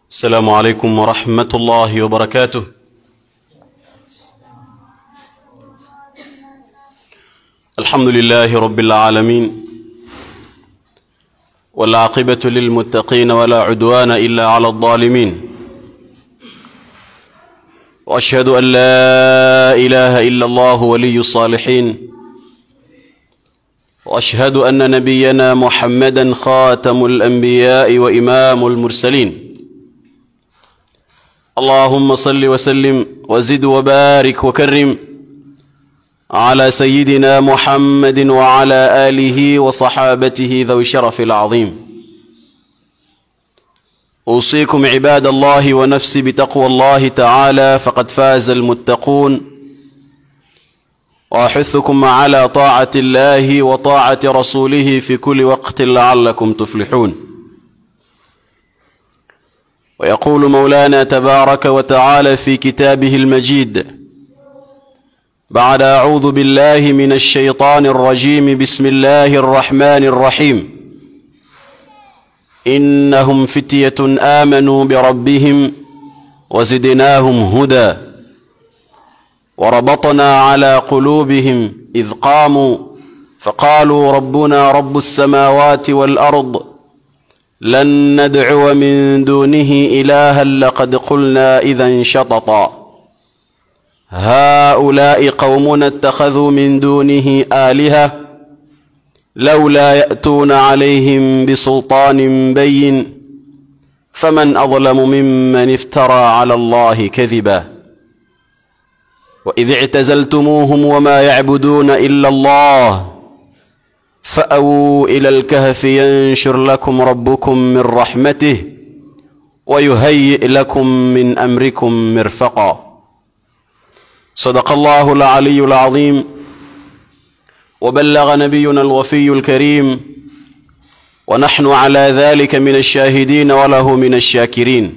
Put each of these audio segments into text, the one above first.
السلام عليكم ورحمة الله وبركاته الحمد لله رب العالمين والعاقبة للمتقين ولا عدوان إلا على الظالمين وأشهد أن لا إله إلا الله ولي الصالحين وأشهد أن نبينا محمدا خاتم الأنبياء وإمام المرسلين اللهم صل وسلم وزد وبارك وكرم على سيدنا محمد وعلى آله وصحابته ذوي الشرف العظيم أوصيكم عباد الله ونفسي بتقوى الله تعالى فقد فاز المتقون وأحثكم على طاعة الله وطاعة رسوله في كل وقت لعلكم تفلحون ويقول مولانا تبارك وتعالى في كتابه المجيد بعد أعوذ بالله من الشيطان الرجيم بسم الله الرحمن الرحيم إنهم فتية آمنوا بربهم وزدناهم هدى وربطنا على قلوبهم إذ قاموا فقالوا ربنا رب السماوات والأرض لن ندعو من دونه إلها لقد قلنا إذا شططا هؤلاء قومنا اتخذوا من دونه آلهة لولا يأتون عليهم بسلطان بين فمن أظلم ممن افترى على الله كذبا وإذ اعتزلتموهم وما يعبدون إلا الله فأووا إلى الكهف ينشر لكم ربكم من رحمته ويهيئ لكم من أمركم مرفقا صدق الله العلي العظيم وبلغ نبينا الوفي الكريم ونحن على ذلك من الشاهدين وله من الشاكرين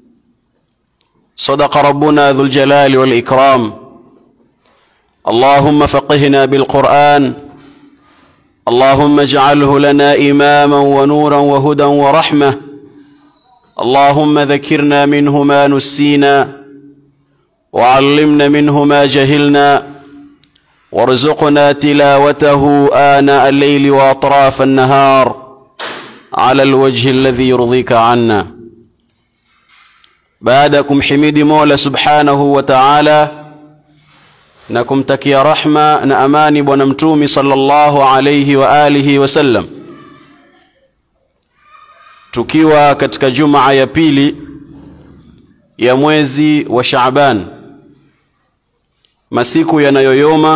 صدق ربنا ذو الجلال والإكرام اللهم فقهنا بالقرآن اللهم اجعله لنا إماما ونورا وهدى ورحمة اللهم ذكرنا منه ما نسينا وعلمنا منه ما جهلنا وارزقنا تلاوته آناء الليل وأطراف النهار على الوجه الذي يرضيك عنا بعدكم حميد مولى سبحانه وتعالى na kumtakia rahma na amani bwana mtumi sallallahu alayhi wa alihi wasallam tukiwa katika jumaa ya pili ya mwezi wa Shaaban masiku yanayoyoma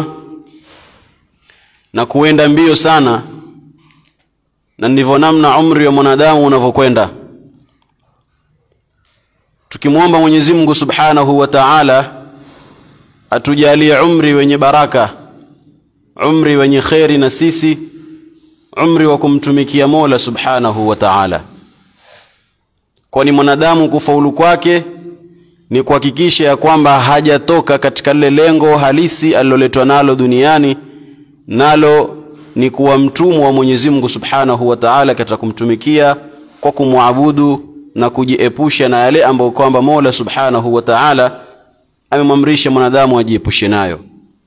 na kuenda mbio sana na ndivyo namna umri wa mwanadamu unavyokwenda tukimwomba Mwenyezi Mungu Subhanahu wa Ta'ala atujalie umri wenye baraka umri wenye kheri na sisi umri wa kumtumikia Mola Subhanahu wa Ta'ala kwani mwanadamu kufaulu kwake ni kuhakikisha ya kwamba hajatoka katika lile lengo halisi aliloletwa nalo duniani nalo ni kuwa mtumwa wa Mwenyezi Mungu Subhanahu wa Ta'ala katika kumtumikia kwa kumwabudu na kujiepusha na yale ambayo kwamba Mola Subhanahu wa Ta'ala amemwamrisha mwanadamu ajiepushe nayo.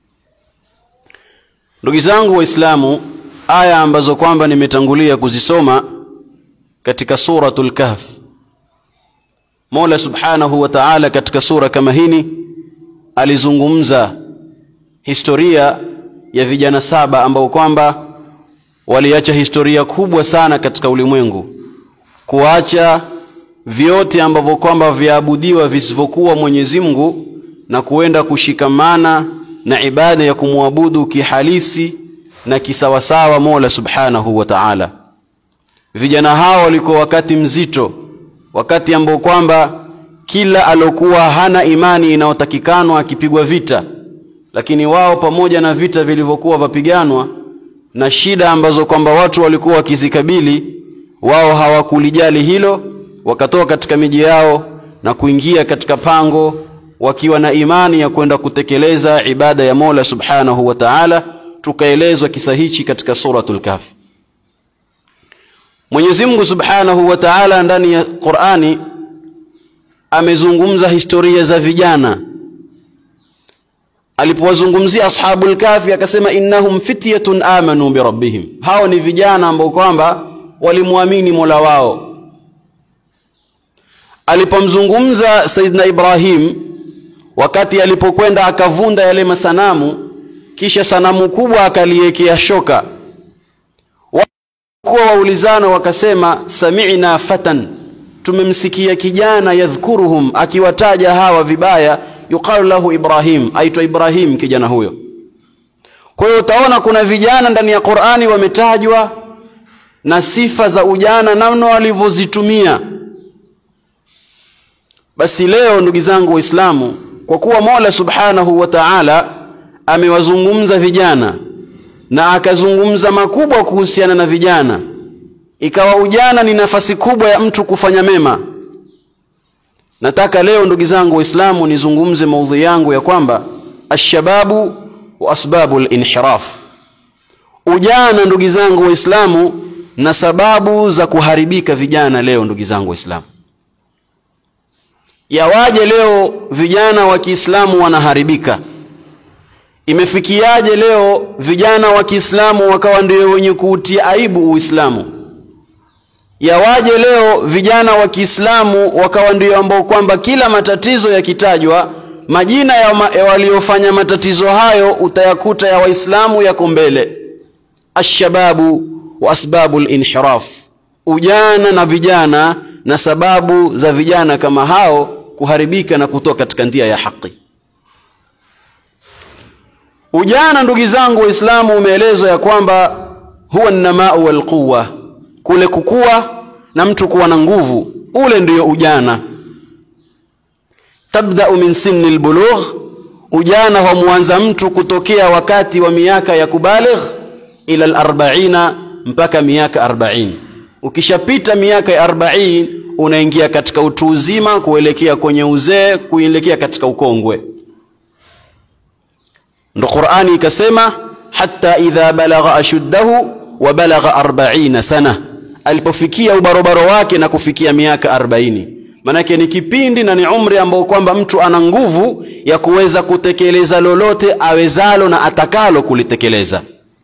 Ndugu zangu Waislamu, aya ambazo kwamba nimetangulia kuzisoma katika suratul Kahf, Mola Subhanahu wa Ta'ala katika sura kama hini alizungumza historia ya vijana saba ambao kwamba waliacha historia kubwa sana katika ulimwengu, kuacha vyote ambavyo kwamba viabudiwa visivyokuwa Mwenyezi Mungu na kuenda kushikamana na ibada ya kumwabudu kihalisi na kisawasawa Mola Subhanahu wa Ta'ala. Vijana hao walikuwa wakati mzito, wakati ambao kwamba kila alokuwa hana imani inayotakikanwa akipigwa vita, lakini wao pamoja na vita vilivyokuwa vapiganwa na shida ambazo kwamba watu walikuwa wakizikabili, wao hawakulijali hilo, wakatoka katika miji yao na kuingia katika pango wakiwa na imani ya kwenda kutekeleza ibada ya Mola Subhanahu wa Ta'ala. Tukaelezwa kisa hichi katika suratul Kahf. Mwenyezi Mungu Subhanahu wa Ta'ala ndani ya Qur'ani amezungumza historia za vijana alipowazungumzia ashabul kafi akasema innahum fityatun amanu birabbihim hao ni vijana ambao kwamba walimwamini mola wao alipomzungumza saidna ibrahim wakati alipokwenda akavunda yale masanamu kisha sanamu kubwa akaliwekea shoka kuwa waulizana wakasema sami'na fatan tumemsikia kijana yadhkuruhum akiwataja hawa vibaya yuqalu lahu ibrahim aitwa ibrahim kijana huyo kwa hiyo utaona kuna vijana ndani ya qurani wametajwa na sifa za ujana namna walivyozitumia basi leo ndugu zangu waislamu kwa kuwa mola subhanahu wa taala amewazungumza vijana na akazungumza makubwa kuhusiana na vijana ikawa ujana ni nafasi kubwa ya mtu kufanya mema nataka leo ndugu zangu waislamu nizungumze maudhui yangu ya kwamba alshababu wa asbabu linhiraf ujana ndugu zangu waislamu na sababu za kuharibika vijana leo ndugu zangu waislamu yawaje leo vijana wa kiislamu wanaharibika imefikiaje leo vijana wa kiislamu wakawa ndio wenye kuutia aibu uislamu yawaje leo vijana wa kiislamu wakawa ndio ambao kwamba kila matatizo yakitajwa majina ya, ma, ya waliofanya matatizo hayo utayakuta ya waislamu yako mbele alshababu wa asbabu linhiraf ujana na vijana na sababu za vijana kama hao kuharibika na kutoka katika njia ya haki ujana ndugu zangu waislamu umeelezwa ya kwamba huwa namau walquwa kule kukua na mtu kuwa na nguvu ule ndiyo ujana tabdau min sinni lbulugh ujana humwanza mtu kutokea wakati wa miaka ya kubaligh ila larbaina mpaka miaka arbaini ukishapita miaka ya arbaini unaingia katika utu uzima kuelekea kwenye uzee kuelekea katika ukongwe ndo qurani ikasema hata idha balagha ashuddahu wa balagha arbaina sana alipofikia ubarobaro wake na kufikia miaka arbaini manake ni kipindi na ni umri ambao kwamba mtu ana nguvu ya kuweza kutekeleza lolote awezalo na atakalo kulitekeleza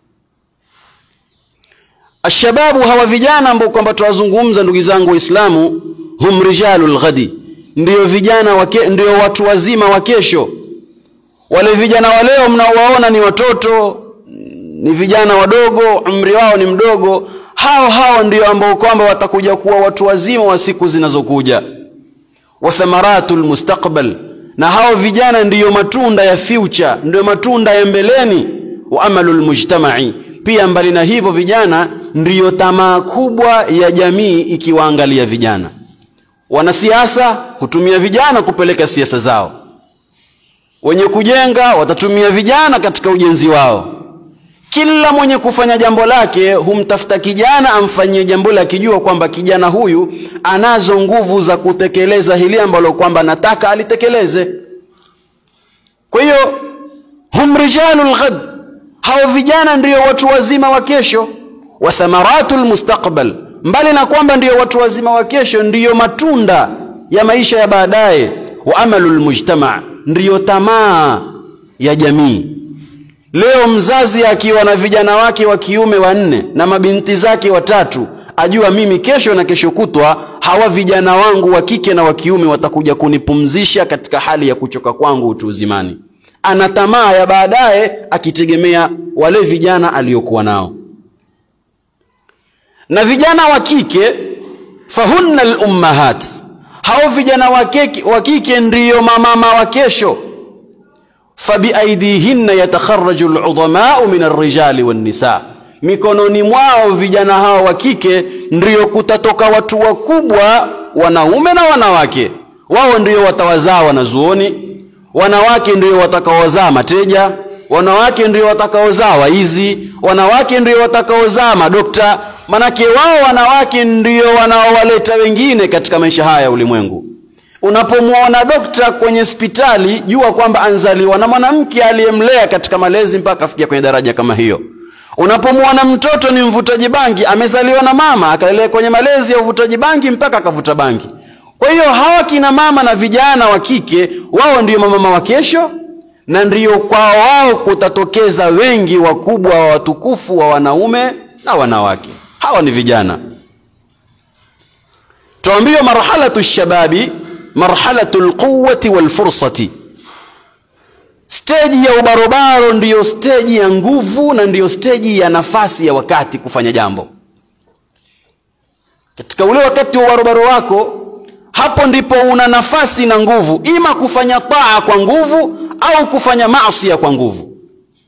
ashababu hawa vijana ambao kwamba tuwazungumza ndugu zangu waislamu hum rijalu lghadi ndiyo vijana wake, ndiyo watu wazima wa kesho wale vijana wa leo mnaowaona ni watoto ni vijana wadogo umri wao ni mdogo hao hao ndio ambao kwamba watakuja kuwa watu wazima wa siku zinazokuja wa thamaratu lmustaqbal na hao vijana ndiyo matunda ya future ndiyo matunda ya mbeleni wa amalu lmujtamai pia mbali na hivyo vijana ndiyo tamaa kubwa ya jamii ikiwaangalia vijana wanasiasa hutumia vijana kupeleka siasa zao wenye kujenga watatumia vijana katika ujenzi wao kila mwenye kufanya jambo lake humtafuta kijana amfanyie jambo lake akijua kwamba kijana huyu anazo nguvu za kutekeleza hili ambalo kwamba nataka alitekeleze kwa hiyo hum rijalu lghad hao vijana ndio watu wazima wa kesho wa thamaratu lmustaqbal mbali na kwamba ndio watu wazima wa kesho ndiyo matunda ya maisha ya baadaye wa amalu lmujtama ndiyo tamaa ya jamii leo mzazi akiwa na vijana wake wa kiume wanne na mabinti zake watatu ajua mimi kesho na kesho kutwa hawa vijana wangu wa kike na wa kiume watakuja kunipumzisha katika hali ya kuchoka kwangu utu uzimani ana tamaa ya baadaye akitegemea wale vijana aliyokuwa nao na vijana wa kike fahunna lummahat hao vijana wa kike ndiyo mamama wa kesho fabiaidihinna yatakharaju ludhamau min arrijali wannisa mikononi mwao vijana hao wa kike ndiyo kutatoka watu wakubwa wanaume na wanawake wao ndiyo watawazaa wanazuoni wanawake ndiyo watakaozaa mateja wanawake ndiyo watakaozaa waizi wanawake ndiyo watakaozaa madokta manake wao wanawake ndiyo wanaowaleta wengine katika maisha haya ya ulimwengu unapomwona dokta kwenye hospitali jua kwamba anzaliwa na mwanamke aliyemlea katika malezi mpaka afikia kwenye daraja kama hiyo unapomwona mtoto ni mvutaji bangi amezaliwa na mama akalelea kwenye malezi ya uvutaji bangi mpaka akavuta bangi kwa hiyo hawa kina mama na vijana wa kike wao ndio mamama wa kesho na ndio kwa wao kutatokeza wengi wakubwa wa watukufu wa wanaume na wanawake hawa ni vijana tuambiwa marhalatu shababi marhalatu lquwati walfursati steji ya ubarobaro ndiyo steji ya nguvu na ndiyo steji ya nafasi ya wakati kufanya jambo katika ule wakati wa ubarobaro wako hapo ndipo una nafasi na nguvu ima kufanya taa kwa nguvu au kufanya masia kwa nguvu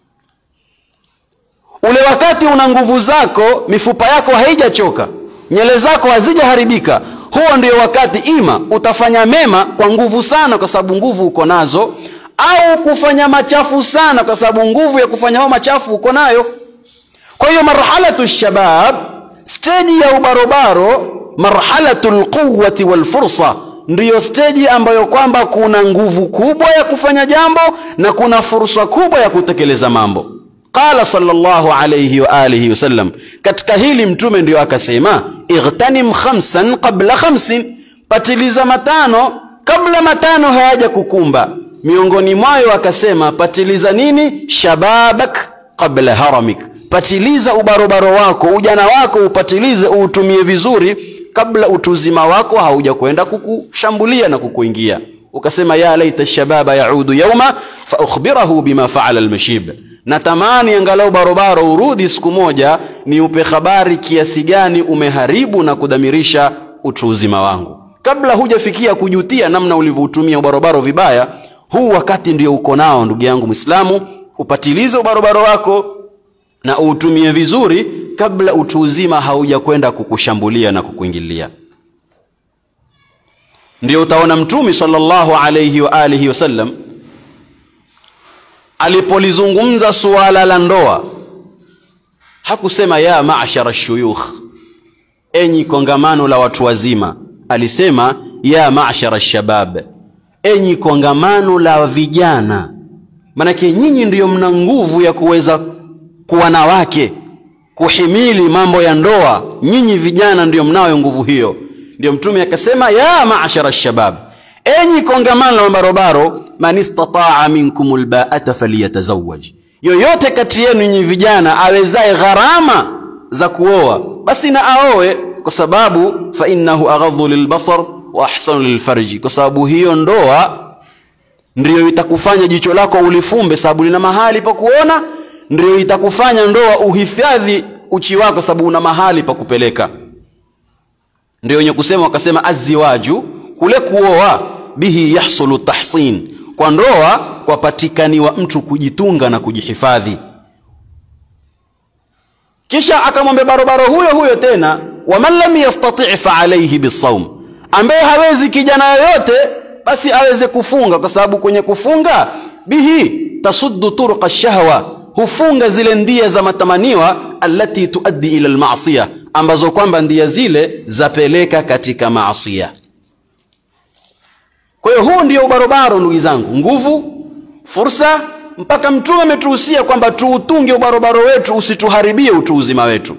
ule wakati una nguvu zako mifupa yako haijachoka nyele zako hazijaharibika huo ndio wakati ima utafanya mema kwa nguvu sana kwa sababu nguvu uko nazo au kufanya machafu sana kwa sababu nguvu ya kufanya hao machafu uko nayo kwa hiyo marhalatu shabab steji ya ubarobaro marhalatu lquwati walfursa ndiyo steji ambayo kwamba kuna nguvu kubwa ya kufanya jambo na kuna fursa kubwa ya kutekeleza mambo qala sallallahu alayhi wa alihi wasallam katika hili mtume ndiyo akasema ightanim khamsan qabla khamsin patiliza matano kabla matano hayaja kukumba miongoni mwayo akasema patiliza nini shababak qabla haramik patiliza ubarobaro wako ujana wako upatilize uutumie vizuri kabla utuzima wako hauja kwenda kukushambulia na kukuingia ukasema ya laita shababa yaudu yauma faukhbirahu bima faala almashib natamani angalau barobaro urudi siku moja ni upe habari kiasi gani umeharibu na kudhamirisha utu uzima wangu kabla hujafikia kujutia namna ulivyoutumia ubarobaro vibaya huu wakati ndio uko nao ndugu yangu mwislamu upatilize ubarobaro wako na uutumie vizuri kabla utu uzima hauja kwenda kukushambulia na kukuingilia ndio utaona mtumi sallallahu alayhi wa alihi wasallam alipolizungumza suala la ndoa hakusema ya mashara shuyukh enyi kongamano la watu wazima alisema ya mashara shabab enyi kongamano la vijana manake nyinyi ndiyo mna nguvu ya kuweza kuwa na wake kuhimili mambo ya ndoa nyinyi vijana ndiyo mnayo nguvu hiyo ndio mtume akasema ya mashara shabab enyi kongamano la mabarobaro man istataa minkum lbaata faliyatazawaj yoyote kati yenu nyinyi vijana awezaye gharama za kuoa basi na aoe kwa sababu fa innahu aghadhu lilbasar wa ahsanu lilfarji kwa sababu hiyo ndoa ndiyo itakufanya jicho lako ulifumbe sababu lina mahali pa kuona ndiyo itakufanya ndoa uhifadhi uchi wako sababu una mahali pa kupeleka ndio wenye kusema wakasema aziwaju kule kuoa bihi yahsulu tahsin kwa ndoa kwapatikaniwa mtu kujitunga na kujihifadhi kisha akamwambia barobaro huyo huyo tena waman lam yastati fa alaihi bisaum ambaye hawezi kijana yoyote basi aweze kufunga kwa sababu kwenye kufunga bihi tasuddu turqa shahwa hufunga zile ndia za matamaniwa allati tuaddi ila almaasiya ambazo kwamba ndia zile zapeleka katika maasia kwa hiyo huu ndio ubarobaro ndugu zangu nguvu fursa mpaka mtume ametuhusia kwamba tuutunge ubarobaro wetu usituharibie utu uzima wetu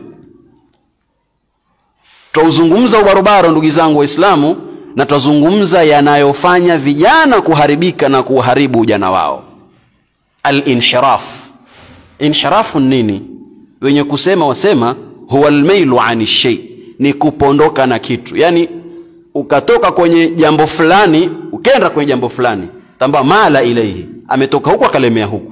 twauzungumza ubarobaro ndugu zangu waislamu na twazungumza yanayofanya vijana kuharibika na kuharibu ujana wao alinhiraf inhirafu nini wenye kusema wasema huwa almailu ani shay ni kupondoka na kitu yani ukatoka kwenye jambo fulani ukenda kwenye jambo fulani tamba mala ilaihi ametoka huku akalemea huku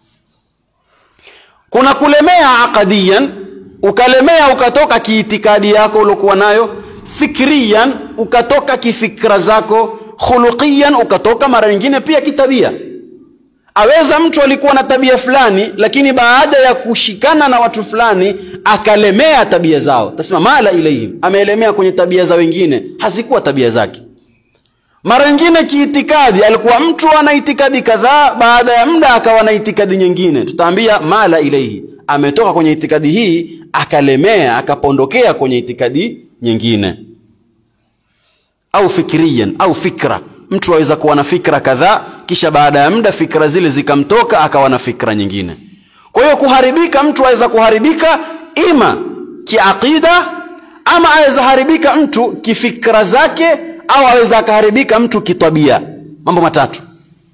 kuna kulemea aqadiyan ukalemea ukatoka kiitikadi yako uliokuwa nayo fikriyan ukatoka kifikra zako khuluqiyan ukatoka mara nyingine pia kitabia aweza mtu alikuwa na tabia fulani lakini baada ya kushikana na watu fulani akalemea tabia zao tasema mala ilaihim ameelemea kwenye tabia za wengine hazikuwa tabia zake mara nyingine kiitikadi alikuwa mtu ana itikadi kadhaa baada ya muda akawa na itikadi nyingine tutaambia mala ilaihi ametoka kwenye itikadi hii akalemea akapondokea kwenye itikadi nyingine au fikriyan au fikra mtu aweza kuwa na fikra kadhaa kisha baada ya muda fikra zile zikamtoka akawa na fikra nyingine kwa hiyo kuharibika mtu aweza kuharibika ima kiaqida ama aweza haribika mtu kifikra zake au aweza akaharibika mtu kitabia mambo matatu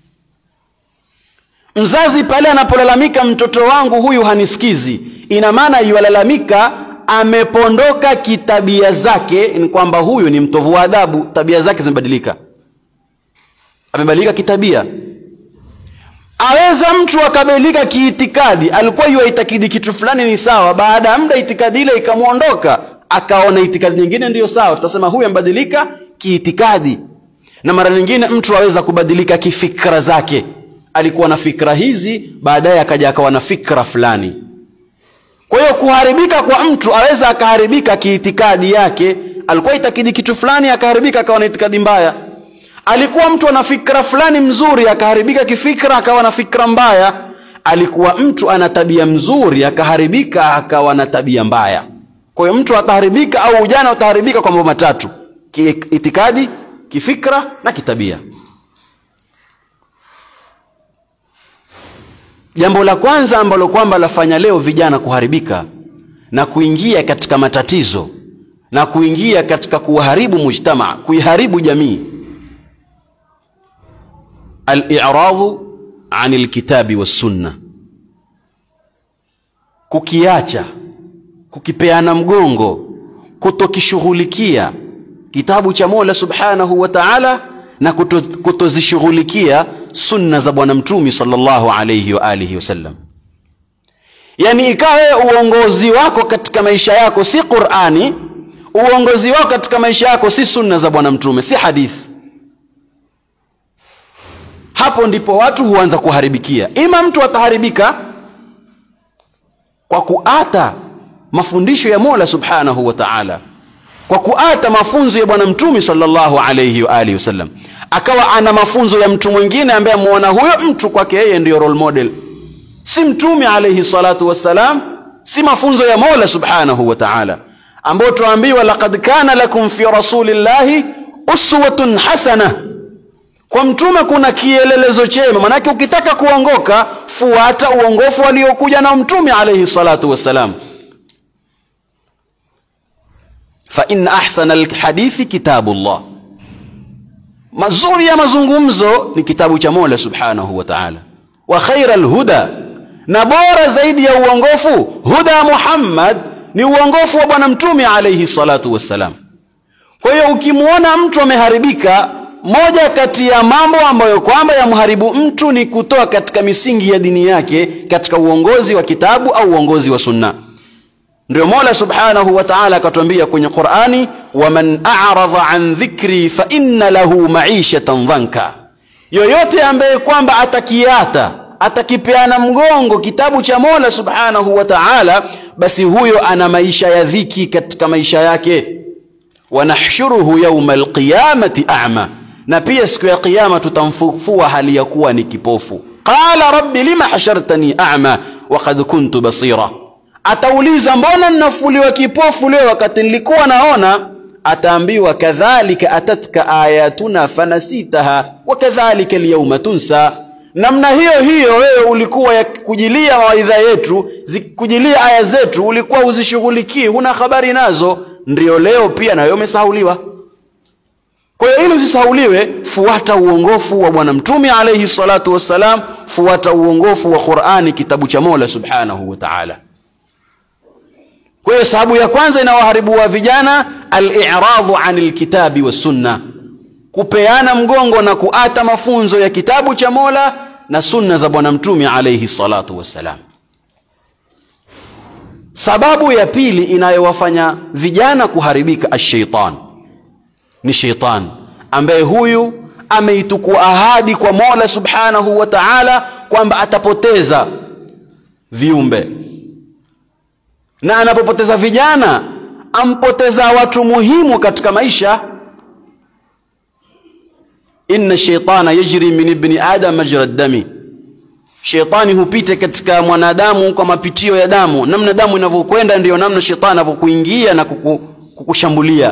mzazi pale anapolalamika mtoto wangu huyu hanisikizi ina maana yualalamika amepondoka kitabia zake ni kwamba huyu ni mtovu wa adhabu tabia zake zimebadilika amebadilika kitabia aweza mtu akabadilika kiitikadi alikuwa yuaitakidi kitu fulani ni sawa baada ya muda itikadi ile ikamwondoka akaona itikadi nyingine ndiyo sawa tutasema huyu amebadilika kiitikadi na mara nyingine mtu aweza kubadilika kifikra zake alikuwa na fikra hizi baadaye akaja akawa na fikra fulani kwa hiyo kuharibika kwa mtu aweza akaharibika kiitikadi yake alikuwa itakidi kitu fulani akaharibika akawa na itikadi mbaya alikuwa mtu ana fikra fulani mzuri akaharibika kifikra akawa na fikra mbaya alikuwa mtu ana tabia mzuri akaharibika akawa na tabia mbaya kwa hiyo mtu ataharibika au ujana utaharibika kwa mambo matatu kiitikadi kifikra na kitabia jambo la kwanza ambalo kwamba lafanya leo vijana kuharibika na kuingia katika matatizo na kuingia katika kuharibu mujtamaa kuiharibu jamii al-i'radhu an alkitabi wassunna kukiacha kukipeana mgongo kutokishughulikia kitabu cha Mola Subhanahu wa Ta'ala na kutozishughulikia sunna za bwana mtumi sallallahu alayhi wa alihi wasallam yani ikawe uongozi wako katika maisha yako si Qur'ani uongozi wako katika maisha yako si sunna za bwana mtume si hadithi hapo ndipo watu huanza kuharibikia ima mtu ataharibika kwa kuata mafundisho ya Mola Subhanahu wa Ta'ala kwa kuata mafunzo ya bwana mtume sallallahu alayhi wa alihi wasallam akawa ana mafunzo ya mtu mwingine ambaye amuona huyo mtu kwake yeye ndiyo role model si mtume alayhi salatu wassalam si mafunzo ya Mola Subhanahu wa Ta'ala ambao tuambiwa laqad kana lakum fi rasulillahi uswatun hasana kwa mtume kuna kielelezo chema manake ukitaka kuongoka fuata uongofu aliokuja na mtume alayhi salatu wassalam fa inna ahsana alhadithi kitabullah mazuri ya mazungumzo ni kitabu cha Mola subhanahu wa ta'ala wa khaira alhuda na bora zaidi ya uongofu huda Muhammad ni uongofu wa bwana mtume alayhi salatu wassalam kwa hiyo ukimwona mtu ameharibika moja kati ya mambo ambayo kwamba yamharibu mtu ni kutoa katika misingi ya dini yake katika uongozi wa kitabu au uongozi wa sunna ndio Mola Subhanahu wa Ta'ala akatuambia kwenye Qur'ani waman a'radha an dhikri fa inna lahu ma'ishatan dhanka yoyote ambaye kwamba atakiata atakipeana mgongo kitabu cha Mola Subhanahu wa Ta'ala basi huyo ana maisha ya dhiki katika maisha yake wanahshuruhu yawma alqiyamati a'ma na pia siku ya kiyama tutamfufua hali ya kuwa ni kipofu qala rabbi lima hashartani a'ma wa qad kuntu basira atauliza mbona ninafuliwa kipofu leo wakati nilikuwa naona ataambiwa kadhalika atatka ayatuna fanasitaha wa kadhalika alyawma tunsa namna hiyo hiyo wewe ulikuwa ya kujilia mawaidha yetu zikujilia aya zetu ulikuwa uzishughulikii huna habari nazo ndio leo pia nayo umesahauliwa kwa hiyo ili usisahauliwe fuata uongofu wa bwana mtume alayhi salatu wassalam fuata uongofu wa Qur'ani kitabu cha Mola subhanahu wa ta'ala kwa hiyo sababu ya kwanza inawaharibu wa vijana al-i'radhu anil kitabi was sunna kupeana mgongo na kuata mafunzo ya kitabu cha Mola na sunna za bwana mtume alayhi salatu wassalam sababu ya pili inayowafanya vijana kuharibika ash-shaytan ni shaytan ambaye huyu ameitukua ahadi kwa Mola subhanahu wa ta'ala kwamba atapoteza viumbe na anapopoteza vijana ampoteza watu muhimu katika maisha inna shaytana yajri min ibni adam majra dami shetani hupita katika mwanadamu kwa mapitio ya damu namna damu inavyokwenda ndiyo namna shetani anavyokuingia na kuku, kukushambulia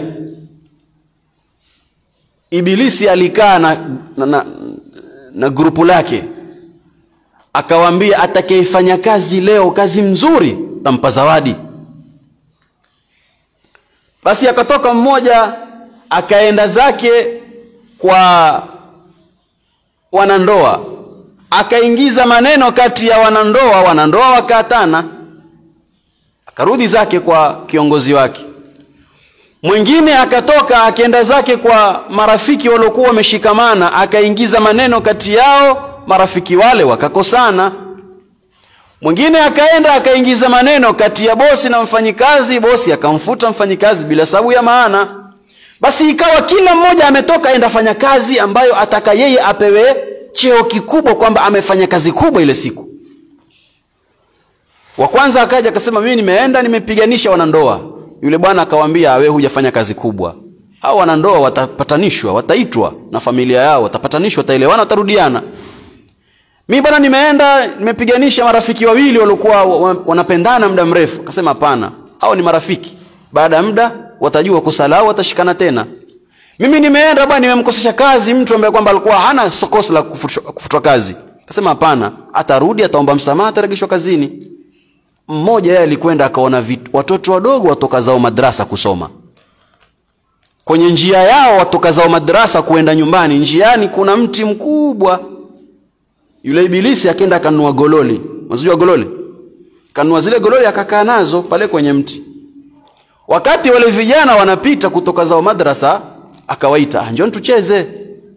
ibilisi alikaa na, na, na, na grupu lake akawaambia atakayefanya kazi leo kazi mzuri tampa zawadi basi akatoka mmoja akaenda zake kwa wanandoa akaingiza maneno kati ya wanandoa wanandoa wakaatana akarudi zake kwa kiongozi wake mwingine akatoka akaenda zake kwa marafiki waliokuwa wameshikamana akaingiza maneno kati yao marafiki wale wakakosana mwingine akaenda akaingiza maneno kati ya bosi na mfanyikazi bosi akamfuta mfanyikazi bila sababu ya maana basi ikawa kila mmoja ametoka aenda fanya kazi ambayo ataka yeye apewe cheo kikubwa kwamba amefanya kazi kubwa ile siku wa kwanza akaja akasema mimi nimeenda nimepiganisha wanandoa yule bwana akawaambia wewe hujafanya kazi kubwa hao wanandoa watapatanishwa wataitwa na familia yao watapatanishwa wataelewana watarudiana mi bwana nimeenda nimepiganisha marafiki wawili waliokuwa wanapendana muda mrefu akasema hapana hao ni marafiki baada ya muda watajua kosa lao watashikana tena mimi nimeenda bwana nimemkosesha kazi mtu ambaye kwamba alikuwa hana kosa la kufutwa kazi akasema hapana atarudi ataomba msamaha atarejeshwa kazini mmoja yeye alikwenda akaona watoto wadogo watoka zao madrasa kusoma kwenye njia yao watoka zao madrasa kuenda nyumbani njiani kuna mti mkubwa yule ibilisi akaenda akanunua gololi unajua gololi kanunua zile gololi akakaa nazo pale kwenye mti wakati wale vijana wanapita kutoka zao madrasa akawaita njoni tucheze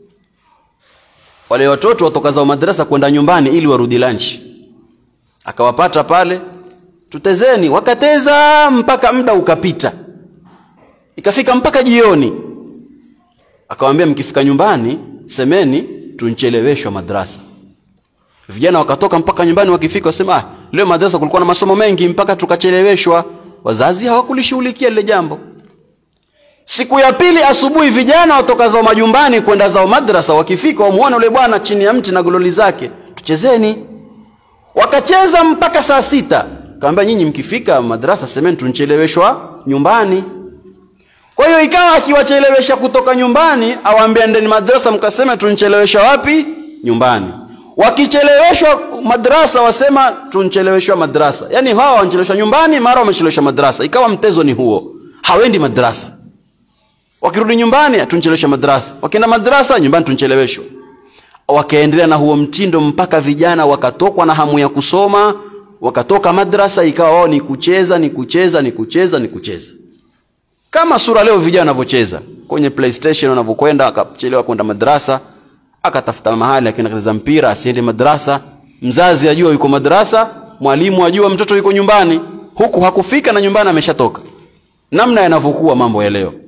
wale watoto watoka zao madrasa kwenda nyumbani ili warudi lunch akawapata pale tutezeni wakateza mpaka muda ukapita ikafika mpaka jioni akawambia mkifika nyumbani semeni tuncheleweshwa madrasa vijana wakatoka mpaka nyumbani wakifika wasema ah, leo madrasa kulikuwa na masomo mengi mpaka tukacheleweshwa wazazi hawakulishughulikia lile jambo siku ya pili asubuhi vijana watoka zao majumbani kwenda zao madrasa wakifika wamuona yule bwana chini ya mti na gololi zake tuchezeni wakacheza mpaka saa sita kawambia nyinyi mkifika madrasa semeni tuncheleweshwa nyumbani kwa hiyo ikawa akiwachelewesha kutoka nyumbani awaambia ndeni madrasa mkasema tuncheleweshwa wapi nyumbani wakicheleweshwa madrasa wasema tuncheleweshwa madrasa yaani hawa wancheleweshwa nyumbani mara wamecheleweshwa madrasa ikawa mtezo ni huo hawendi madrasa wakirudi nyumbani tuncheleweshwa madrasa wakienda madrasa nyumbani tuncheleweshwa wakaendelea na huo mtindo mpaka vijana wakatokwa na hamu ya kusoma wakatoka madrasa ikawa wao ni kucheza ni kucheza ni kucheza ni kucheza kama sura leo vijana wanavyocheza kwenye playstation wanavyokwenda akachelewa kwenda madrasa akatafuta mahali akienda kucheza mpira asiende madrasa mzazi ajua yuko madrasa mwalimu ajua mtoto yuko nyumbani huku hakufika na nyumbani ameshatoka namna yanavyokuwa mambo ya leo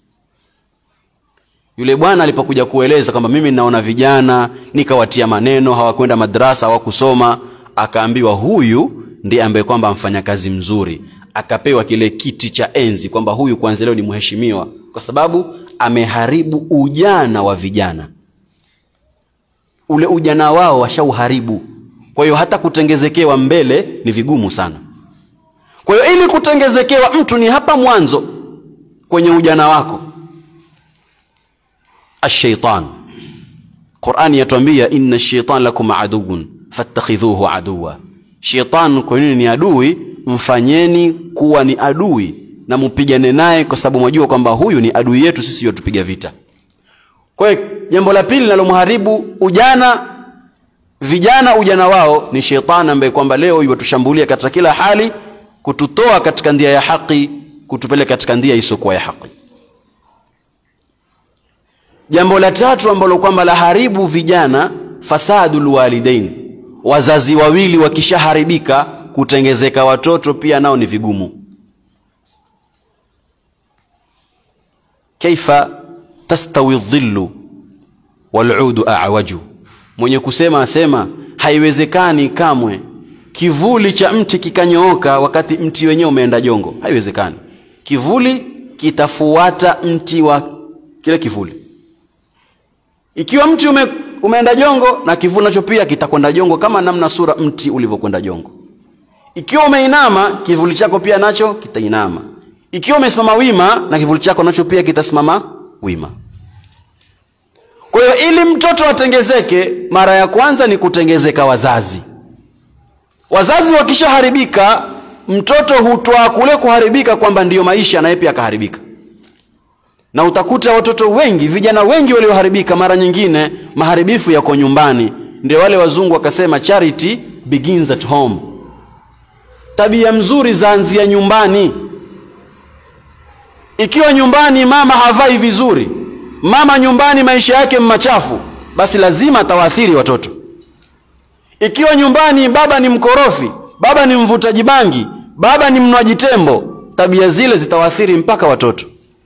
yule bwana alipokuja kueleza kwamba mimi naona vijana nikawatia maneno hawakwenda madrasa hawakusoma akaambiwa huyu ndiye ambaye kwamba amfanya kazi mzuri akapewa kile kiti cha enzi kwamba huyu kwanza leo ni mheshimiwa kwa sababu ameharibu ujana wa vijana ule ujana wao washauharibu kwa hiyo hata kutengezekewa mbele ni vigumu sana kwa hiyo ili kutengezekewa mtu ni hapa mwanzo kwenye ujana wako ashaitan qurani yatuambia inna shaitan lakum aduun fattakhidhuhu aduwa shaitan kwa nini ni adui mfanyeni kuwa ni adui na mpigane naye kwa sababu mwajua kwamba huyu ni adui yetu sisi yotupiga vita kwa hiyo jambo la pili linalomharibu ujana vijana ujana wao ni shetani ambaye kwamba leo iwatushambulia katika kila hali kututoa katika ndia ya haki kutupeleka katika ndia isiyokuwa ya haki jambo la tatu ambalo kwamba laharibu vijana fasadul walidain wazazi wawili wakishaharibika kutengezeka watoto pia nao ni vigumu kaifa tastawi dhillu waludu awaju mwenye kusema asema haiwezekani kamwe kivuli cha mti kikanyooka wakati mti wenyewe umeenda jongo haiwezekani kivuli kitafuata mti wa kile kivuli ikiwa mti ume, umeenda jongo na kivuli nacho pia kitakwenda jongo kama namna sura mti ulivyokwenda jongo ikiwa umeinama kivuli chako pia nacho kitainama ikiwa umesimama wima na kivuli chako nacho pia kitasimama wima kwa hiyo ili mtoto atengezeke mara ya kwanza ni kutengezeka wazazi wazazi wakishaharibika mtoto hutwaa kule kuharibika kwamba ndiyo maisha naye pia akaharibika na utakuta watoto wengi vijana wengi walioharibika mara nyingine maharibifu yako nyumbani ndio wale wazungu wakasema charity begins at home tabia mzuri zaanzia nyumbani ikiwa nyumbani mama havai vizuri mama nyumbani maisha yake machafu basi lazima atawaathiri watoto ikiwa nyumbani baba ni mkorofi baba ni mvutaji bangi baba ni mnwaji tembo tabia zile zitawaathiri mpaka watoto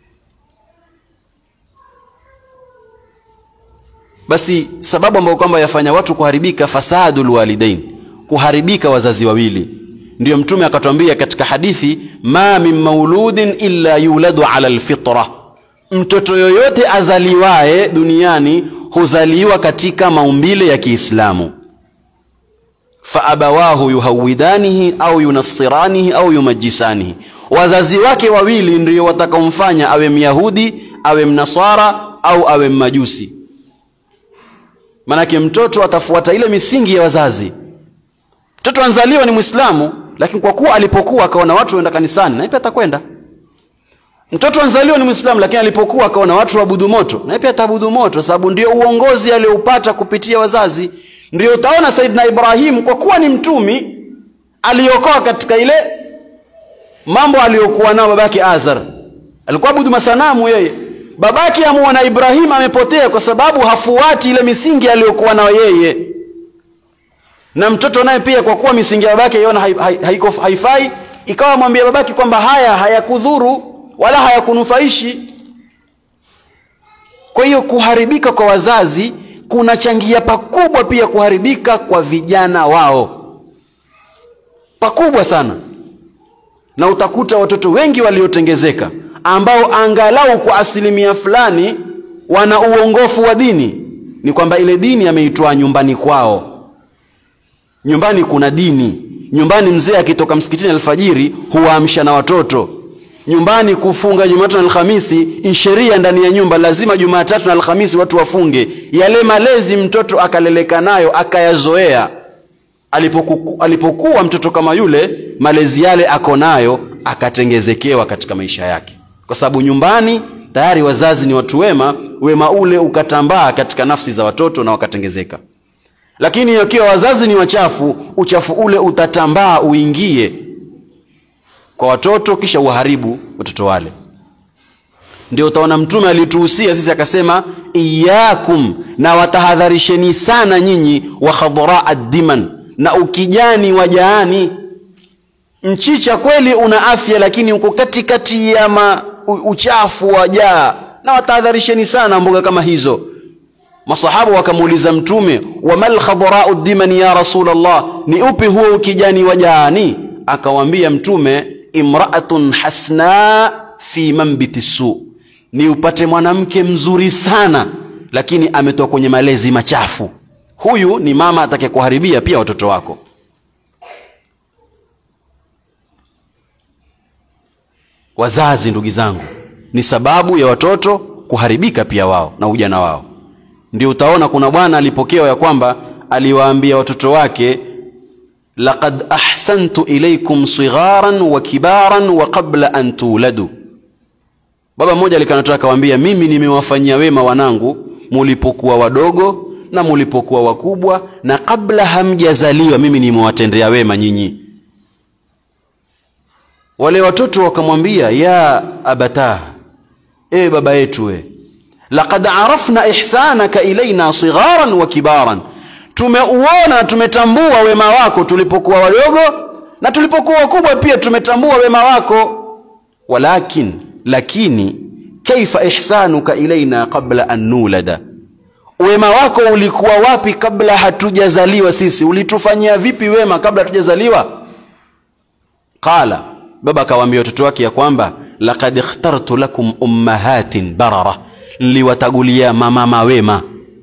basi sababu ambayo kwamba yafanya watu kuharibika fasadul walidain kuharibika wazazi wawili ndiyo mtume akatwambia katika hadithi ma min mauludin illa yuladu ala lfitra mtoto yoyote azaliwaye duniani huzaliwa katika maumbile ya kiislamu faabawahu yuhawidanihi au yunassiranihi au yumajisanihi wazazi wake wawili ndio watakaomfanya awe myahudi awe mnaswara au awe mmajusi manake mtoto atafuata ile misingi ya wazazi mtoto anzaliwa ni mwislamu lakini kwa kuwa alipokuwa akaona watu waenda kanisani naye pia atakwenda mtoto anzaliwa ni mwislamu lakini alipokuwa akaona watu waabudu moto naye pia ataabudu moto sababu ndio uongozi alioupata kupitia wazazi ndio utaona saidina ibrahimu kwa kuwa ni mtumi aliokoa katika ile mambo aliyokuwa nao babake azar alikuwa abudu masanamu yeye babake amuona ibrahimu amepotea kwa sababu hafuati ile misingi aliyokuwa nayo yeye na mtoto naye pia kwa kuwa misingi ya babake iona haiko haifai ikawa mwambia babake kwamba haya hayakudhuru wala hayakunufaishi kwa hiyo kuharibika kwa wazazi kunachangia pakubwa pia kuharibika kwa vijana wao pakubwa sana na utakuta watoto wengi waliotengezeka ambao angalau kwa asilimia fulani wana uongofu wa dini ni kwamba ile dini ameitoa nyumbani kwao nyumbani kuna dini nyumbani mzee akitoka msikitini alfajiri huwaamsha na watoto nyumbani kufunga jumatatu na alhamisi ni sheria ndani ya nyumba lazima jumatatu na alhamisi watu wafunge yale malezi mtoto akaleleka nayo akayazoea alipoku, alipokuwa mtoto kama yule malezi yale ako nayo akatengezekewa katika maisha yake kwa sababu nyumbani tayari wazazi ni watu wema wema ule ukatambaa katika nafsi za watoto na wakatengezeka lakini ikiwa wazazi ni wachafu uchafu ule utatambaa uingie kwa watoto kisha uharibu watoto wale ndio utaona mtume alituhusia sisi akasema iyakum na watahadharisheni sana nyinyi wa khadharaa diman na ukijani wa jaani mchicha kweli una afya lakini uko katikati ya ma, u, uchafu wa jaa na watahadharisheni sana mboga kama hizo masahaba wakamuuliza mtume wamal khadharau diman ya rasulllah ni upi huo ukijani wa jaani akawambia mtume imraatun hasna fi mambiti su ni upate mwanamke mzuri sana lakini ametoka kwenye malezi machafu huyu ni mama atake kuharibia pia watoto wako wazazi ndugu zangu ni sababu ya watoto kuharibika pia wao na ujana wao ndio utaona kuna bwana alipokewa ya kwamba aliwaambia watoto wake laqad ahsantu ilaikum sigharan wa kibaran wa qabla an tuladu baba mmoja alikanatoa akawaambia mimi nimewafanyia wema wanangu mulipokuwa wadogo na mulipokuwa wakubwa na kabla hamjazaliwa mimi nimewatendea wema nyinyi wale watoto wakamwambia ya abatah e baba yetu we laqad arafna ihsanaka ilaina sigharan wa kibaran tumeuona na tumetambua wema wako tulipokuwa wadogo na tulipokuwa wakubwa pia tumetambua wema wako walakin lakini kaifa ihsanuka ilaina qabla an nulada wema wako ulikuwa wapi kabla hatujazaliwa sisi ulitufanyia vipi wema kabla hatujazaliwa qala baba akawaambia watoto wake ya kwamba laqad ikhtartu lakum ummahatin barara niliwatagulia mamama wema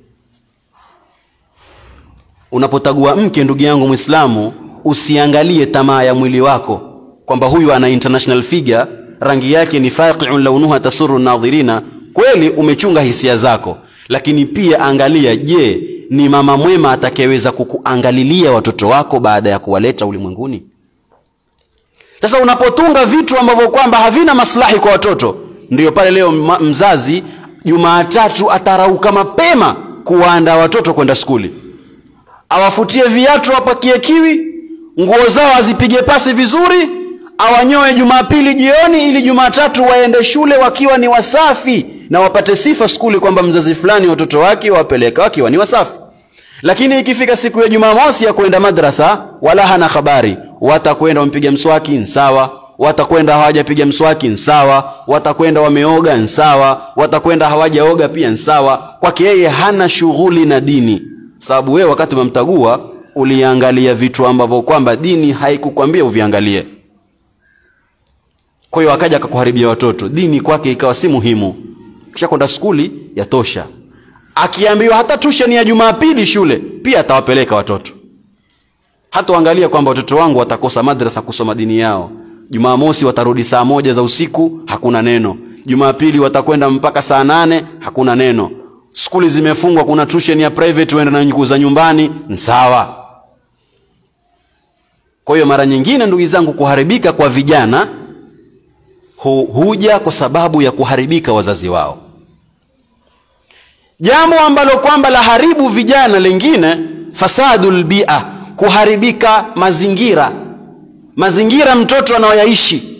unapotagua mke ndugu yangu mwislamu usiangalie tamaa ya mwili wako kwamba huyu ana international figure rangi yake ni faqiun launuha tasuru nadhirina kweli umechunga hisia zako lakini pia angalia je ni mama mwema atakayeweza kukuangalilia watoto wako baada ya kuwaleta ulimwenguni sasa unapotunga vitu ambavyo kwamba havina maslahi kwa watoto ndiyo pale leo ma- mzazi jumaatatu atarauka mapema kuwaandaa watoto kwenda skuli awafutie viatu apakie kiwi nguo zao azipige pasi vizuri awanyoe jumapili jioni ili jumatatu waende shule wakiwa ni wasafi na wapate sifa skuli kwamba mzazi fulani watoto wake wawapeleka wakiwa ni wasafi lakini ikifika siku ya jumamosi ya kwenda madrasa wala hana habari watakwenda wamepiga mswaki nsawa watakwenda hawajapiga mswaki nsawa watakwenda wameoga nsawa watakwenda hawajaoga pia nsawa kwake yeye hana shughuli na dini sababu wewe wakati umemtagua uliangalia vitu ambavyo kwamba dini haikukwambia uviangalie kwa hiyo akaja akakuharibia watoto dini kwake ikawa si muhimu kisha kwenda skuli yatosha akiambiwa hata tusheni ya jumapili shule pia atawapeleka watoto hata uangalia kwamba watoto wangu watakosa madrasa kusoma dini yao jumamosi watarudi saa moja za usiku hakuna neno jumapili watakwenda mpaka saa nane hakuna neno skuli zimefungwa kuna tusheni ya private uenda na nyukuu za nyumbani nsawa kwa hiyo mara nyingine ndugu zangu kuharibika kwa vijana hu, huja kwa sababu ya kuharibika wazazi wao jambo ambalo kwamba la haribu vijana lingine fasadul bia kuharibika mazingira mazingira mtoto anayoyaishi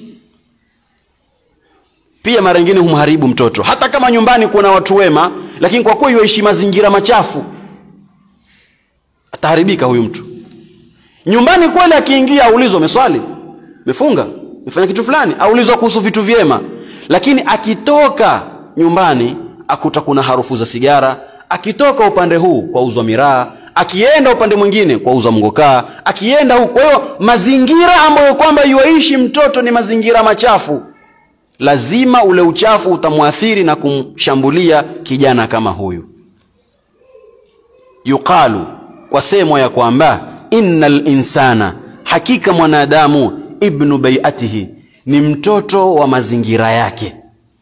pia mara nyingine humharibu mtoto hata kama nyumbani kuna watu wema lakini kwa kuwa yuaishi mazingira machafu ataharibika huyu mtu nyumbani kweli akiingia aulizwa umeswali umefunga umefanya kitu fulani aulizwa kuhusu vitu vyema lakini akitoka nyumbani akuta kuna harufu za sigara akitoka upande huu kwa uzwa miraa akienda upande mwingine kwa uzwa mgokaa akienda huku kwa hiyo mazingira ambayo kwamba yuaishi mtoto ni mazingira machafu lazima ule uchafu utamwathiri na kumshambulia kijana kama huyu yuqalu kwa semwa ya kwamba inna linsana hakika mwanadamu ibnu baiatihi ni mtoto wa mazingira yake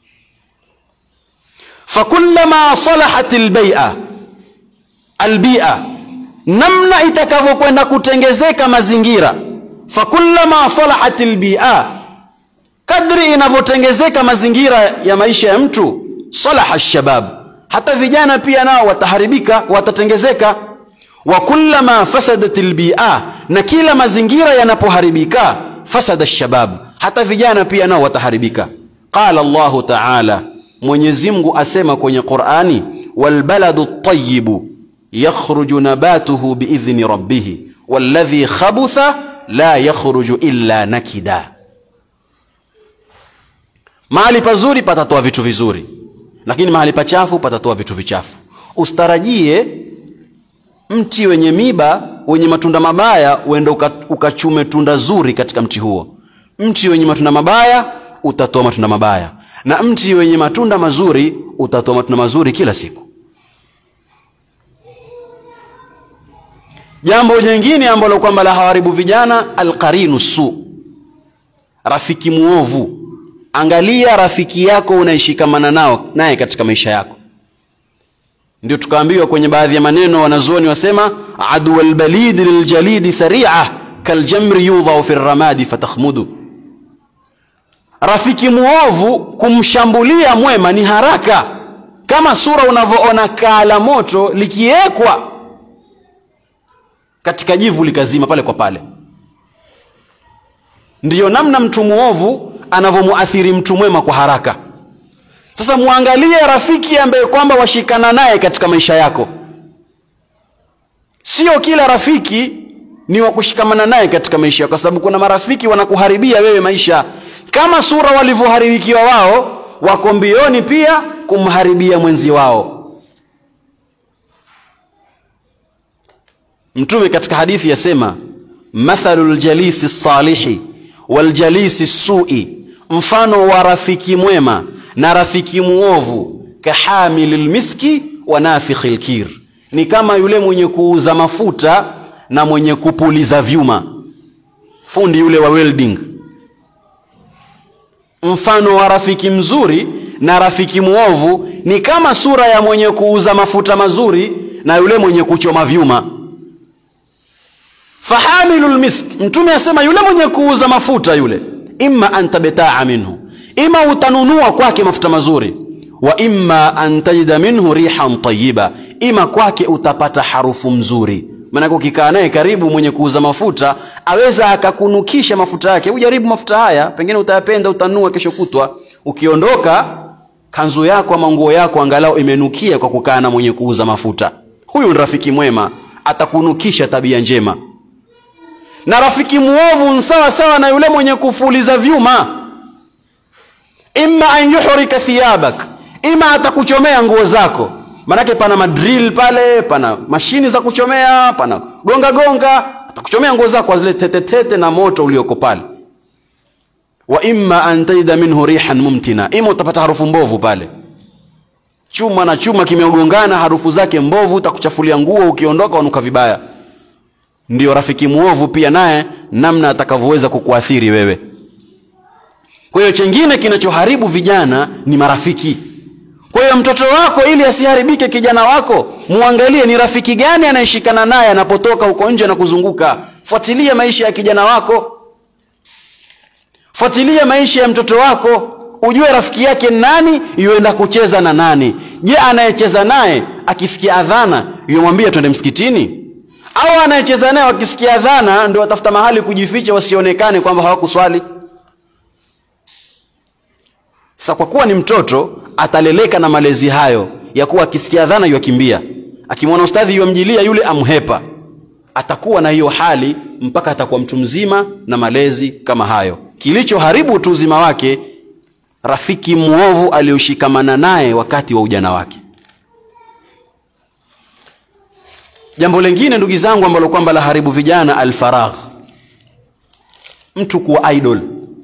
fakullama salahat lbaia albia namna itakavyokwenda kutengezeka mazingira fakullama salahat lbia kadri inavyotengezeka mazingira ya maisha ya mtu salaha shabab hata vijana pia nao wataharibika watatengezeka wa kullama fasadat lbia na kila mazingira yanapoharibika fasada shabab hata vijana pia nao wataharibika qala llahu taala mwenyezi mungu asema kwenye qurani walbaladu ltayibu yakhruju nabatuhu biidhni rabbihi walladhi khabutha la yakhruju illa nakida mahali pazuri patatoa vitu vizuri lakini mahali pachafu patatoa vitu vichafu ustarajie mti wenye miba wenye matunda mabaya uende ukachume uka tunda zuri katika mti huo mti wenye matunda mabaya utatoa matunda mabaya na mti wenye matunda mazuri utatoa matunda mazuri kila siku jambo jingine ambalo kwamba la hawaribu vijana alqarinu su rafiki muovu angalia rafiki yako unaishikamana nao naye katika maisha yako ndio tukaambiwa kwenye baadhi ya maneno wanazuoni wasema adu lbalidi liljalidi saria kaljamri yudhau fi ramadi fatakhmudu rafiki muovu kumshambulia mwema ni haraka kama sura unavyoona kaa la moto likiwekwa katika jivu likazima pale kwa pale ndiyo namna mtu muovu anavyomuathiri mtu mwema kwa haraka sasa mwangalie rafiki ambaye kwamba washikana naye katika maisha yako sio kila rafiki ni wa kushikamana naye katika maisha yako kwa sababu kuna marafiki wanakuharibia wewe maisha kama sura walivyoharibikiwa wao wako mbioni pia kumharibia mwenzi wao mtume katika hadithi yasema mathalu ljalisi salihi waljalisi sui mfano wa rafiki mwema na rafiki muovu kahamili lmiski wa nafikhi lkir ni kama yule mwenye kuuza mafuta na mwenye kupuliza vyuma fundi yule wa welding mfano wa rafiki mzuri na rafiki muovu ni kama sura ya mwenye kuuza mafuta mazuri na yule mwenye kuchoma vyuma fahamilu lmisk mtume asema yule mwenye kuuza mafuta yule imma an tabtaa minhu ima utanunua kwake mafuta mazuri wa imma an tajida minhu rihan tayiba ima kwake utapata harufu mzuri maanake ukikaa naye karibu mwenye kuuza mafuta aweza akakunukisha mafuta yake ujaribu mafuta haya pengine utayapenda utanunua kesho kutwa ukiondoka kanzu yako ama nguo yako angalau imenukia kwa kukaa na mwenye kuuza mafuta huyu ni rafiki mwema atakunukisha tabia njema na rafiki mwovu ni sawa sawa na yule mwenye kufuliza vyuma imma an yuhrika thiyabak ima atakuchomea nguo zako manake pana madrill pale pana mashini za kuchomea pana gonga gonga atakuchomea nguo zako zile tetetete na moto ulioko pale wa imma an tajida minhu rihan mumtina ima utapata harufu mbovu pale chuma na chuma kimeogongana harufu zake mbovu utakuchafulia nguo ukiondoka wanuka vibaya ndio rafiki muovu pia naye namna atakavyoweza kukuathiri wewe kwa hiyo chengine kinachoharibu vijana ni marafiki kwa hiyo mtoto wako ili asiharibike kijana wako muangalie ni rafiki gani anayeshikana naye anapotoka huko nje na kuzunguka fuatilia maisha ya kijana wako fuatilia maisha ya mtoto wako ujue rafiki yake nani yuenda kucheza na nani je anayecheza naye akisikia adhana yumwambia twende msikitini au anayecheza naye wakisikia adhana ndio watafuta mahali kujificha wasionekane kwamba hawakuswali sasa kwa kuwa ni mtoto ataleleka na malezi hayo ya kuwa akisikia dhana yuakimbia akimwona ustadhi yuamjilia yule amhepa atakuwa na hiyo hali mpaka atakuwa mtu mzima na malezi kama hayo kilichoharibu utu uzima wake rafiki mwovu aliyoshikamana naye wakati wa ujana wake jambo lingine ndugu zangu ambalo kwamba la haribu vijana alfaragh mtu kuwa idol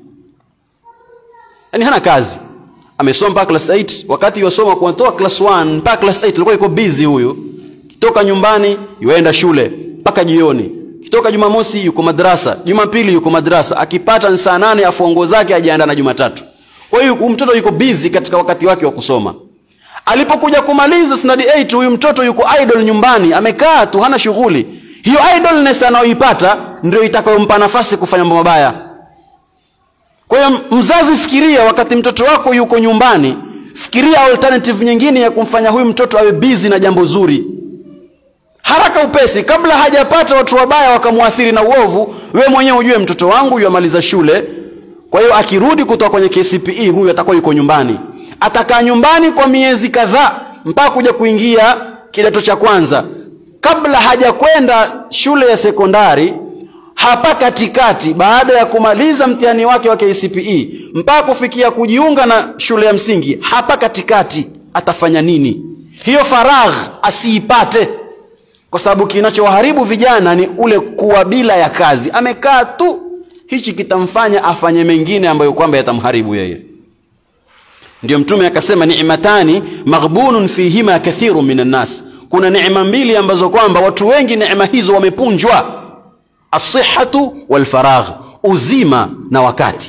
yani hana kazi amesoma mpaka class 8 wakati yosoma kutoa class 1 mpaka class 8 alikuwa yuko busy huyu kitoka nyumbani yuenda shule mpaka jioni kitoka jumamosi yuko madrasa jumapili yuko madrasa akipata saa nane afua nguo zake ajiandaa na jumatatu kwa hiyo mtoto yuko busy katika wakati wake wa kusoma alipokuja kumaliza standard 8 huyu mtoto yuko idol nyumbani amekaa tu hana shughuli hiyo idolness anayoipata ndio itakayompa nafasi kufanya mambo mabaya kwa hiyo mzazi fikiria wakati mtoto wako yuko nyumbani fikiria alternative nyingine ya kumfanya huyu mtoto awe busy na jambo zuri haraka upesi kabla hajapata watu wabaya wakamwathiri na uovu we mwenyewe ujue mtoto wangu yuamaliza shule kwa hiyo akirudi kutoka kwenye kcpe huyu atakuwa yuko nyumbani atakaa nyumbani kwa miezi kadhaa mpaka kuja kuingia kidato cha kwanza kabla hajakwenda shule ya sekondari hapa katikati baada ya kumaliza mtihani wake wa kcpe mpaka kufikia kujiunga na shule ya msingi hapa katikati atafanya nini hiyo faragh asiipate kwa sababu kinachoharibu vijana ni ule kuwa bila ya kazi amekaa tu hichi kitamfanya afanye mengine ambayo kwamba yatamharibu yeye ndio mtume akasema ni'matani maghbunun fihima kathiru minan nas kuna neema mbili ambazo kwamba watu wengi neema hizo wamepunjwa asihatu walfaragh uzima na wakati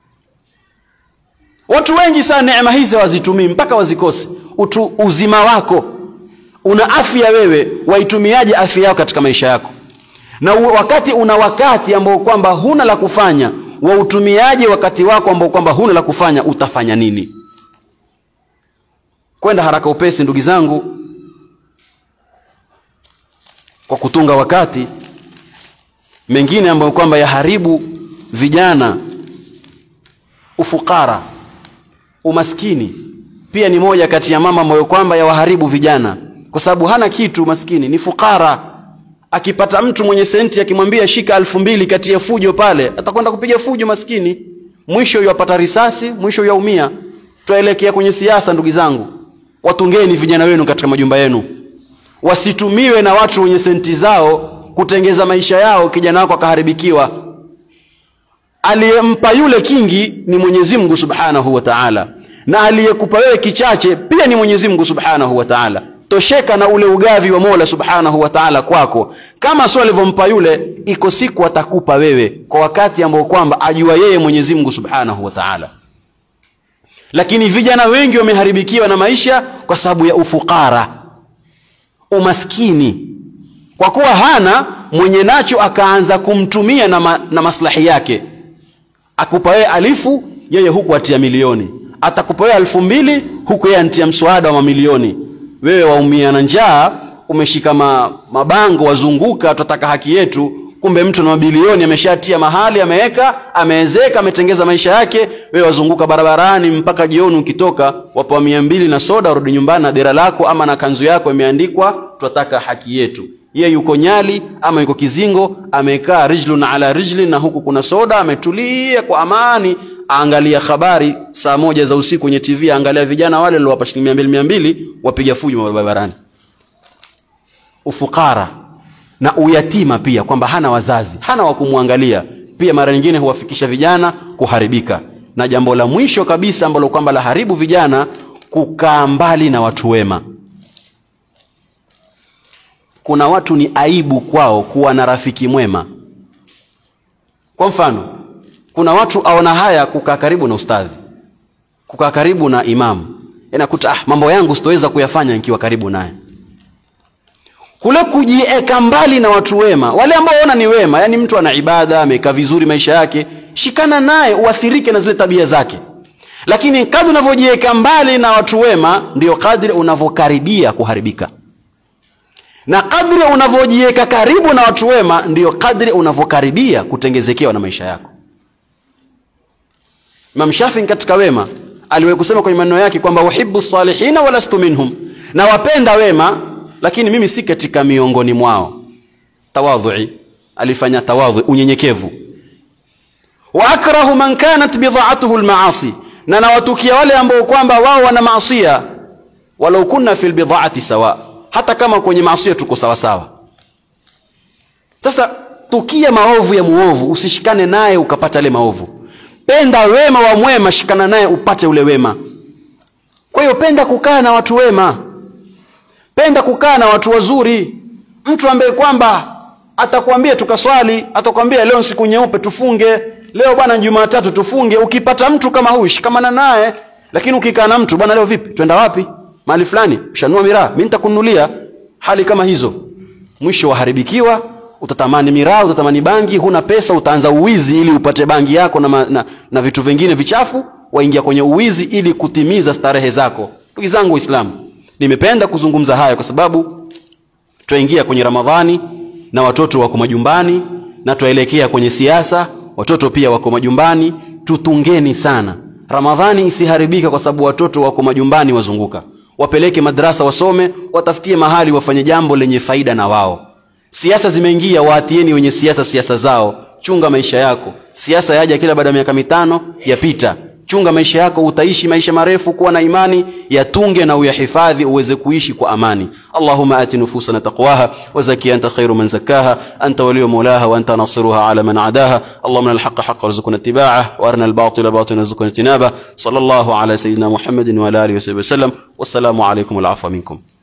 watu wengi sana neema hizi hawazitumii mpaka wazikose utu uzima wako una afya wewe waitumiaje afya yako katika maisha yako na wakati una wakati ambao kwamba huna la kufanya wautumiaje wakati wako ambao kwamba huna la kufanya utafanya nini kwenda haraka upesi ndugu zangu kwa kutunga wakati mengine ambayo kwamba yaharibu vijana ufukara umaskini pia ni moja kati ya mama ambayo kwamba yawaharibu vijana kwa sababu hana kitu maskini ni fukara akipata mtu mwenye senti akimwambia shika elfu mbili kati ya fujo pale atakwenda kupiga fujo maskini mwisho yapata risasi mwisho yaumia twaelekea kwenye siasa ndugu zangu watungeni vijana wenu katika majumba yenu wasitumiwe na watu wenye senti zao kutengeza maisha yao kijana wako akaharibikiwa aliyempa yule kingi ni mwenyezi mungu subhanahu wa taala na aliyekupa wewe kichache pia ni mwenyezi mungu subhanahu wa taala tosheka na ule ugavi wa mola subhanahu wa taala kwako kama sio alivyompa yule iko siku atakupa wewe kwa wakati ambao kwamba ajua yeye mwenyezi mungu subhanahu wa taala lakini vijana wengi wameharibikiwa na maisha kwa sababu ya ufukara umaskini kwa kuwa hana mwenye nacho akaanza kumtumia na, ma, na maslahi yake akupa wewe alifu yeye huku atia milioni atakupa wewe elfu mbili huku yeye antia mswada wa mamilioni wewe waumia na njaa umeshika ma, mabango wazunguka tunataka haki yetu kumbe mtu na mabilioni ameshatia mahali ameweka ameezeka ametengeza maisha yake wewe wazunguka barabarani mpaka jioni ukitoka wapewa mia mbili na soda urudi nyumbani na dera lako ama na kanzu yako imeandikwa tunataka haki yetu ye yuko nyali ama yuko kizingo amekaa rijlun ala rijlin na huku kuna soda ametulia kwa amani aangalia habari saa moja za usiku kwenye tv aangalia vijana wale liwapa shilingi mia mbili mia mbili wapiga fujo barabarani ufukara na uyatima pia kwamba hana wazazi hana wa kumwangalia pia mara nyingine huwafikisha vijana kuharibika na jambo la mwisho kabisa ambalo kwamba la haribu vijana kukaa mbali na watu wema kuna watu ni aibu kwao kuwa na rafiki mwema kwa mfano kuna watu aona haya kukaa karibu na ustadhi kukaa karibu na imamu inakuta ah, mambo yangu sitoweza kuyafanya nikiwa karibu naye kule kujieka mbali na watu wema wale ambao waona ni wema yani mtu ana ibada amekaa vizuri maisha yake shikana naye uathirike na zile tabia zake lakini kadri unavyojiweka mbali na watu wema ndio kadri unavyokaribia kuharibika na kadri unavyojiweka karibu na watu wema ndio kadri unavyokaribia kutengezekewa na maisha yako Imam Shafi katika wema aliwahi kusema kwenye maneno yake kwamba uhibbu salihina walastu minhum na wapenda wema lakini mimi si katika miongoni mwao tawadhui alifanya tawadhu unyenyekevu wa akrahu man kanat bidhaatuhu almaasi na nawatukia wale ambao kwamba wao wana maasia walau kunna fil bidhaati sawa hata kama kwenye maasia tuko sawa sawa sasa tukia maovu ya muovu usishikane naye ukapata yale maovu penda wema wa mwema shikana naye upate ule wema kwa hiyo penda kukaa na watu wema penda kukaa na watu wazuri mtu ambaye kwamba atakwambia tukaswali atakwambia leo siku nyeupe tufunge leo bwana jumatatu tufunge ukipata mtu kama huyu shikamana naye lakini ukikaa na mtu bwana leo vipi twenda wapi mahali fulani shanua miraa mi nitakununulia hali kama hizo mwisho waharibikiwa utatamani miraa utatamani bangi huna pesa utaanza uwizi ili upate bangi yako na, ma, na, na vitu vingine vichafu waingia kwenye uwizi ili kutimiza starehe zako ndugu zangu waislamu nimependa kuzungumza haya kwa sababu twaingia kwenye ramadhani na watoto wako majumbani na twaelekea kwenye siasa watoto pia wako majumbani tutungeni sana ramadhani isiharibika kwa sababu watoto wako majumbani wazunguka wapeleke madrasa wasome watafutie mahali wafanye jambo lenye faida na wao siasa zimeingia waatieni wenye siasa siasa zao chunga maisha yako siasa yaja kila baada ya miaka mitano yapita chunga maisha yako utaishi maisha marefu kuwa na imani yatunge na uyahifadhi uweze kuishi kwa amani allahuma ati nufusana taqwaha wazaki anta khairu man zakaha anta waliyu mulaha wa anta nasiruha ala man adaha allahumma alhaqa haqa warzuqna ittiba'ah wa arina albatila batilan warzuqna ijtinabah sallallahu ala sayyidina muhammadin wa ala alihi wa sahbihi wasallam wassalamu alaykum wal afwa minkum